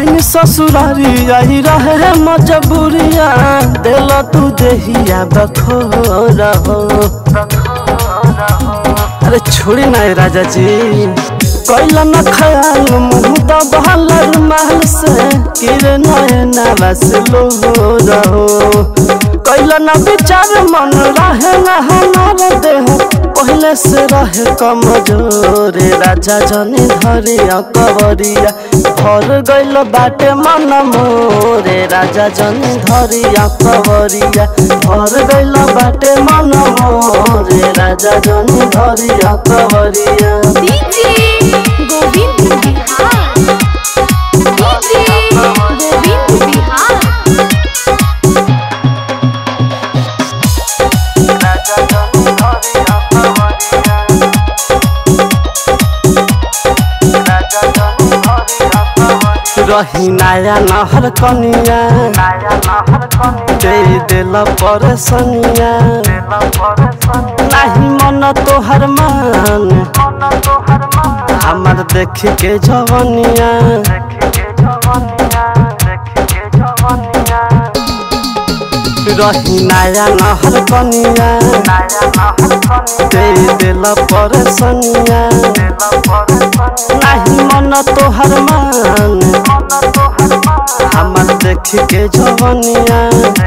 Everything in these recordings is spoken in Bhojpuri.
आइन ससुरारी आई रहे मजबूरिया दिल तू देहिया बखोर हो अरे छोड़ी ना राजा जी कैला न ख्याल मुँह दबहल महल से किरे नयना बस लो रहो कैला न विचार मन रहे न हमार देह पहले से रहे कमजोर राजा जनी धरिया कवरिया भर गइल बाटे मन मोरे राजा जनी धरिया कवरिया भर गइल बाटे मन मोरे राजा जनी धरिया कवरिया डीजे गोविंद बिहार डीजे गोविंद बिहार राजा जनी धरिया कवरिया राजा जनी धरिया कवरिया रही नया नहर कनिया दे दिल परेशानिया नहीं मन तोहर मान हमार देख के जवनिया रही नया नहर कनिया दे दिल परेशानिया नहीं मन तोहर मान हमार देख के जवनिया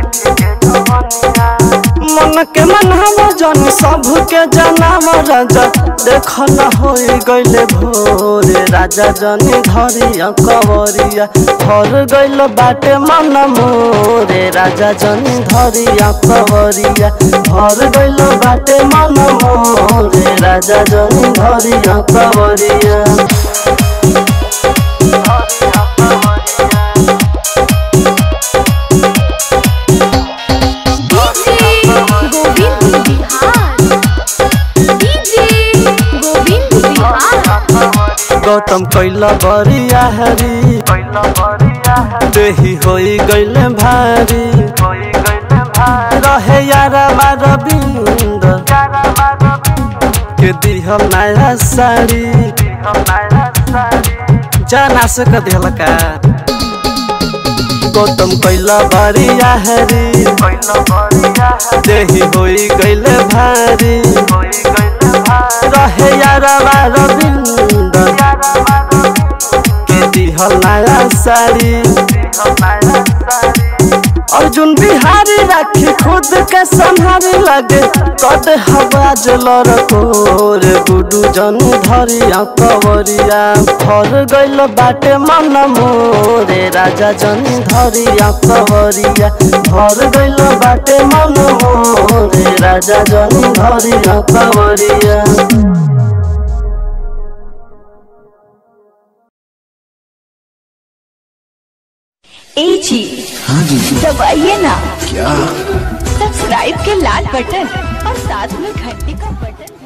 मन के मनहब जन सब के जनाम राजा देख न हो गइले भोरे राजा जनी धरिया कवरिया भर गइल बाटे मन मोरे राजा जनी धरिया कवरिया भर गइल बाटे मन मोरे राजा जनी धरिया कवरिया डीजे गोविंद बिहार डीजे गोविंद बिहार गौतम कैला बरिया हरी देही होई गइले भारी रहे यारा रविंद के दिहल नया साड़ी जाना से क दिहल का गौतम कैला बरिया हरी देही होई गइले भारी रहे यारा रविंद के दिहल नया साड़ी अर्जुन बिहारी राखी खुद के संहारी लगे कद हवा जलर कोर गुडू जन धरिया कवरिया भर गइल बाटे मन मोरे राजा जन धरिया कवरिया भर गइल बाटे मन मोरे राजा जन धरिया कवरिया ए जी हाँ जी दबाइए ना क्या सब्सक्राइब के लाल बटन और साथ में घंटी का बटन